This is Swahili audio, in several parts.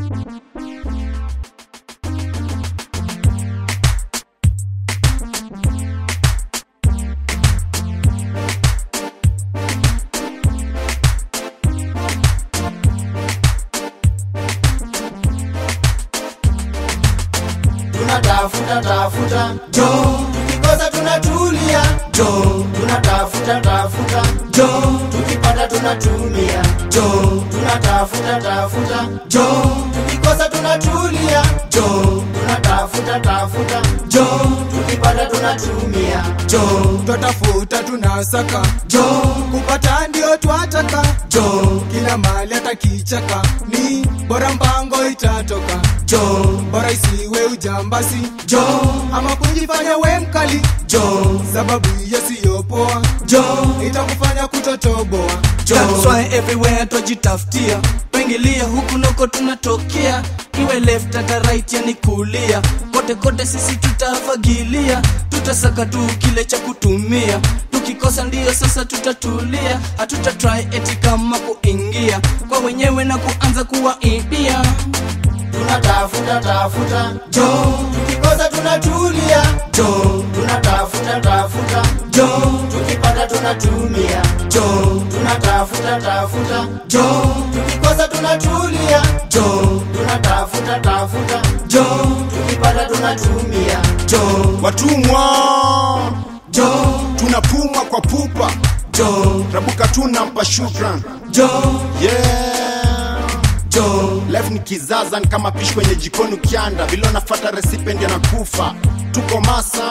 tunatafuta tafuta jo tukikosa tunatulia jo tunatafuta tafuta jo tukipata tunatumia jo tunatafuta tafuta jo tukikosa tunatulia jo tunatafuta tafuta jo tukipata tunatumia jo twatafuta tunasaka jo kupata ndio twataka jo kila mali hata kichaka ni bora mpango itatoka jo bora isiwe ujambasi jo ama kujifanya we mkali jo sababu yasiyopoa jo itakufanya kutotoboa jo That's why everywhere twajitafutia pengilia huku noko tunatokea iwe left hata right yani kulia kote kote sisi tutafagilia tutasaka tu kile cha kutumia tukikosa ndiyo sasa tutatulia hatuta try eti kama kuingia kwa wenyewe na kuanza kuwaibia tunatafuta tafuta jo tukikosa tunatulia jo tunatafuta tafuta jo tukipata tunatumia jo tunatafuta tafuta jo tukikosa tunatulia jo tunatafuta tafuta jo tukipata tunatumia jo watumwa jo tunapumwa kwa pupa jo rabuka tunampa shukran jo yeah. jo life ni kizaza ni kama pishi kwenye jikoni ukianda vile unafata resipe ndio nakufa tuko masa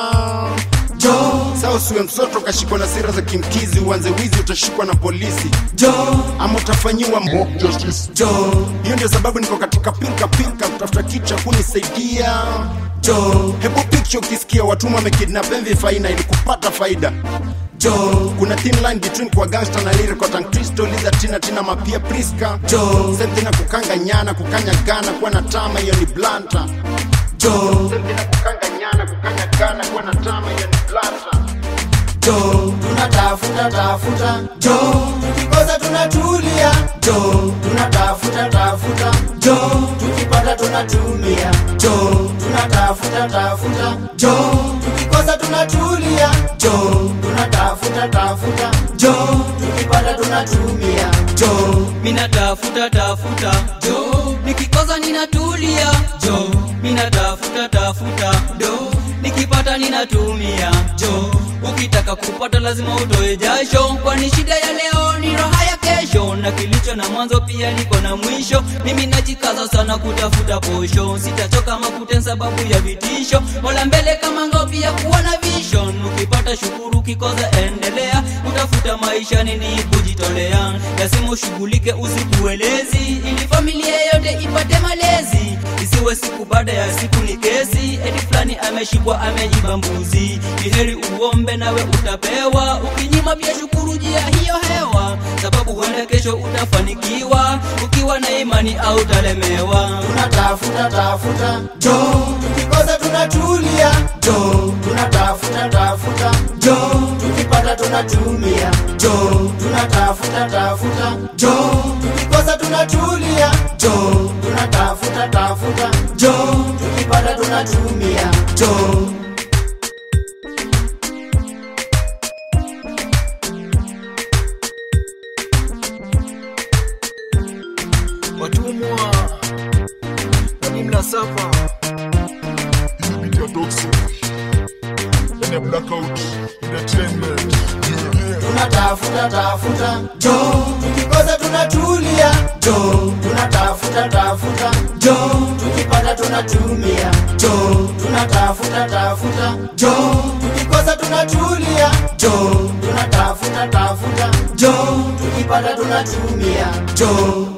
jo saa usiwe msoto ukashikwa na sira za kimkizi uanze wizi utashikwa na polisi jo ama utafanyiwa mock justice jo hiyo ndio sababu niko katika pilka pilka kutafuta kicha kunisaidia jo hebu picture ukisikia watumwa wamekidnap MV faina ili kupata faida jo kuna thin line between kwa gangster na lyrical tang twisto liza tina tina mapia priska Jo. same thing na kukanga nyana kukanya gana kuwa na tama hiyo ni blanta jo same thing na kukanga nyana kukanya gana kuwa na tama hiyo ni blanta jo tunatafuta tafuta jo tukikosa tunatulia jo tunatafuta tafuta jo tukipata tunatumia jo tunatafuta tafuta jo tukikosa tunatulia jo tunatafuta tafuta jo tukipata tunatumia jo mina tafuta tafuta jo nikikosa ninatulia jo mina tafuta tafuta do nikipata ninatumia jo ukitaka kupata lazima utoe jasho kwani shida ya leo ni raha ya kesho na kilicho na mwanzo pia niko na mwisho mimi najikaza sana kutafuta posho sitachoka makuten sababu ya vitisho mola mbele kama ngopi ya kuwa na vision ukipata shukuru ukikosa endelea utafuta maisha nini kujitolea lazima ushughulike usikuelezi ili familia yote ipate malezi isiwe siku baada ya siku ni kesi eti fulani ameshikwa amejiba mbuzi iheri uombe nawe utapewa ukinyima pia shukuru jia hiyo hewa sababu huenda kesho utafanikiwa ukiwa na imani au talemewa tunatafuta tafuta jo tukikosa tunatulia jo tunatafuta tafuta jo tukipata tunatumia jo tunatafuta tafuta jo tukikosa tunatulia jo tunatafuta tafuta jo tukipata tunatumia jo watumwa nani mnasapa Media Toxic, and a blackout entertainment. Yeah. tunatafuta tafuta jo tukikosa tunatulia jo tunatafuta tafuta jo tukipata tunatumia jo tunatafuta tafuta jo tukikosa tunatulia jo tunatafuta tafuta jo tukipata tunatumia jo